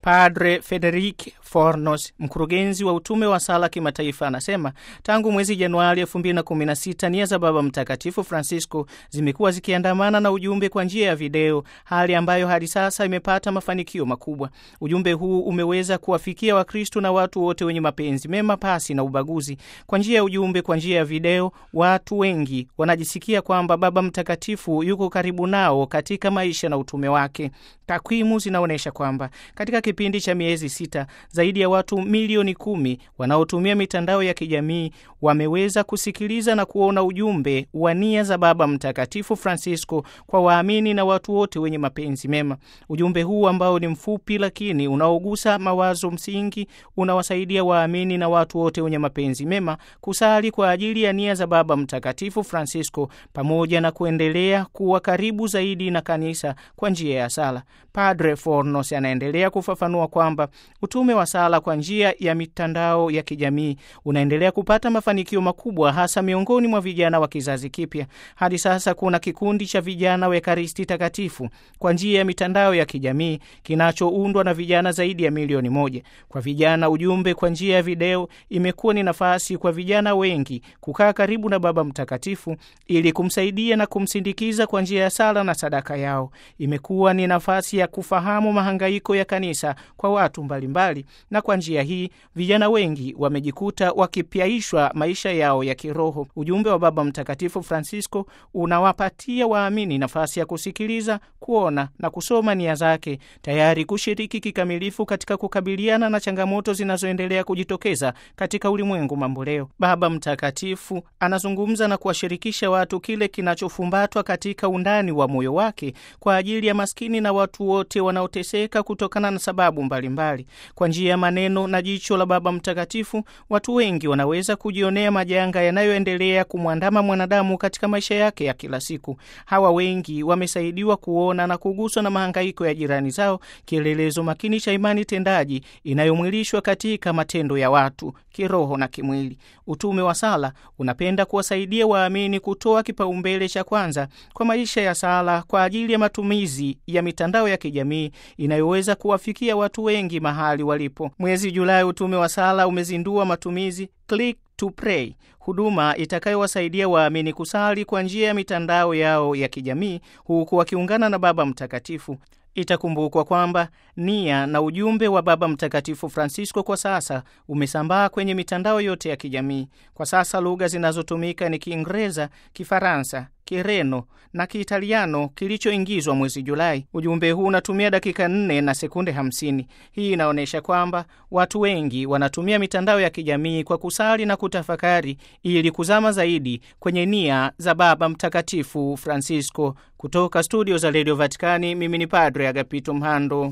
Padre Frederic Fornos, mkurugenzi wa utume wa sala kimataifa, anasema tangu mwezi Januari 2016 nia za Baba Mtakatifu Francisco zimekuwa zikiandamana na ujumbe kwa njia ya video, hali ambayo hadi sasa imepata mafanikio makubwa. Ujumbe huu umeweza kuwafikia Wakristo na watu wote wenye mapenzi mema pasi na ubaguzi. Kwa njia ya ujumbe, kwa njia ya video, watu wengi wanajisikia kwamba Baba Mtakatifu yuko karibu nao katika maisha na utume wake. Takwimu zinaonyesha kwamba katika kipindi cha miezi sita zaidi ya watu milioni kumi wanaotumia mitandao ya kijamii wameweza kusikiliza na kuona ujumbe wa nia za Baba Mtakatifu Francisco kwa waamini na watu wote wenye mapenzi mema. Ujumbe huu ambao ni mfupi lakini unaogusa mawazo msingi unawasaidia waamini na watu wote wenye mapenzi mema kusali kwa ajili ya nia za Baba Mtakatifu Francisco pamoja na kuendelea kuwa karibu zaidi na kanisa kwa njia ya sala. Padre Fornos anaendelea kufafanua kwamba utume wa sala kwa njia ya mitandao ya kijamii unaendelea kupata mafanikio makubwa hasa miongoni mwa vijana wa kizazi kipya. Hadi sasa kuna kikundi cha vijana wa Ekaristi Takatifu kwa njia ya mitandao ya kijamii kinachoundwa na vijana zaidi ya milioni moja. Kwa vijana, ujumbe kwa njia ya video imekuwa ni nafasi kwa vijana wengi kukaa karibu na Baba Mtakatifu ili kumsaidia na kumsindikiza kwa njia ya sala na sadaka yao. Imekuwa ni nafasi ya kufahamu mahangaiko ya kanisa kwa watu mbalimbali mbali, na kwa njia hii vijana wengi wamejikuta wakipyaishwa maisha yao ya kiroho. Ujumbe wa Baba Mtakatifu Francisco unawapatia waamini nafasi ya kusikiliza, kuona na kusoma nia zake, tayari kushiriki kikamilifu katika kukabiliana na changamoto zinazoendelea kujitokeza katika ulimwengu mamboleo. Baba Mtakatifu anazungumza na kuwashirikisha watu kile kinachofumbatwa katika undani wa moyo wake kwa ajili ya maskini na watu wote wanaoteseka kutokana na sababu mbalimbali mbali. Kwa njia ya maneno na jicho la Baba Mtakatifu, watu wengi wanaweza kujionea majanga yanayoendelea kumwandama mwanadamu katika maisha yake ya kila siku. Hawa wengi wamesaidiwa kuona na kuguswa na mahangaiko ya jirani zao, kielelezo makini cha imani tendaji inayomwilishwa katika matendo ya watu kiroho na kimwili. Utume wa sala unapenda kuwasaidia waamini kutoa kipaumbele cha kwanza kwa maisha ya sala kwa ajili ya matumizi ya mitandao ya kijamii inayoweza kuwafikia watu wengi mahali walipo. Mwezi Julai, utume wa sala umezindua matumizi Click to Pray, huduma itakayowasaidia waamini kusali kwa njia ya mitandao yao ya kijamii huku wakiungana na Baba Mtakatifu. Itakumbukwa kwamba nia na ujumbe wa Baba Mtakatifu Francisco kwa sasa umesambaa kwenye mitandao yote ya kijamii. Kwa sasa lugha zinazotumika ni Kiingereza, Kifaransa, Kireno na Kiitaliano kilichoingizwa mwezi Julai. Ujumbe huu unatumia dakika 4 na sekunde 50. Hii inaonyesha kwamba watu wengi wanatumia mitandao ya kijamii kwa kusali na kutafakari ili kuzama zaidi kwenye nia za Baba Mtakatifu Francisco. Kutoka studio za Radio Vatikani, mimi ni Padre Agapito Mhando.